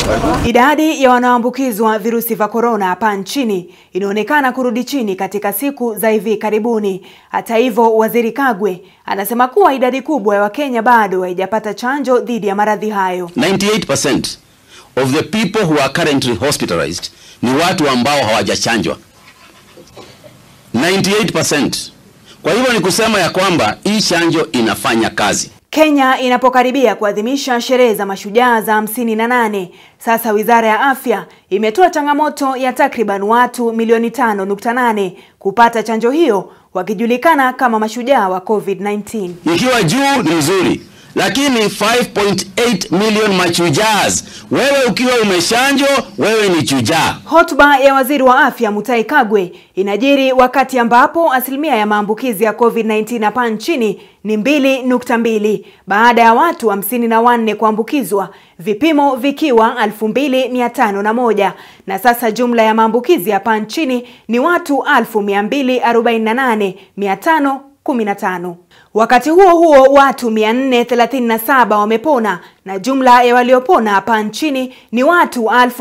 Idadi ya wanaoambukizwa virusi vya korona hapa nchini inaonekana kurudi chini katika siku za hivi karibuni. Hata hivyo, Waziri Kagwe anasema kuwa idadi kubwa ya Wakenya bado haijapata chanjo dhidi ya maradhi hayo. 98% of the people who are currently hospitalized ni watu ambao hawajachanjwa 98%. Kwa hivyo ni kusema ya kwamba hii chanjo inafanya kazi. Kenya inapokaribia kuadhimisha sherehe za mashujaa za hamsini na nane, sasa Wizara ya Afya imetoa changamoto ya takriban watu milioni tano nukta nane kupata chanjo hiyo wakijulikana kama mashujaa wa COVID-19. Ikiwa juu ni nzuri, lakini 5.8 million machujaz, wewe ukiwa umeshanjwa, wewe ni chujaa. Hotuba ya Waziri wa Afya Mutahi Kagwe inajiri wakati ambapo asilimia ya maambukizi ya COVID-19 hapa nchini ni mbili nukta mbili baada ya watu hamsini na wanne kuambukizwa, vipimo vikiwa elfu mbili mia tano na moja na sasa jumla ya maambukizi hapa nchini ni watu elfu mia mbili arobaini na nane mia tano 15. Wakati huo huo watu 437 wamepona na jumla ya waliopona hapa nchini ni watu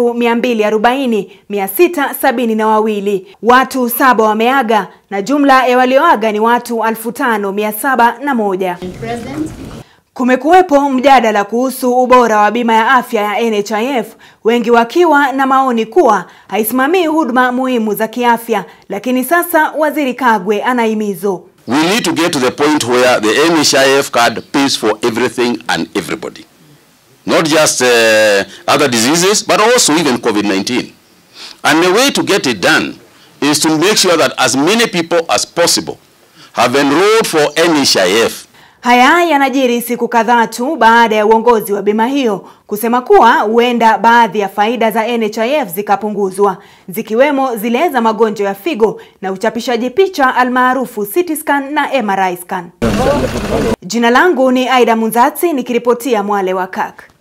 1240,672. Watu saba wameaga na jumla ya walioaga ni watu 5,701. Kumekuwepo mjadala kuhusu ubora wa bima ya afya ya NHIF, wengi wakiwa na maoni kuwa haisimamii huduma muhimu za kiafya, lakini sasa Waziri Kagwe anahimizo We need to get to the point where the NHIF card pays for everything and everybody. Not just uh, other diseases, but also even COVID-19. And the way to get it done is to make sure that as many people as possible have enrolled for NHIF. Haya yanajiri siku kadhaa tu baada ya uongozi wa bima hiyo kusema kuwa huenda baadhi ya faida za NHIF zikapunguzwa zikiwemo zile za magonjwa ya figo na uchapishaji picha almaarufu CT scan na MRI scan. Jina langu ni Aida Munzatsi nikiripotia Mwale wa Kak.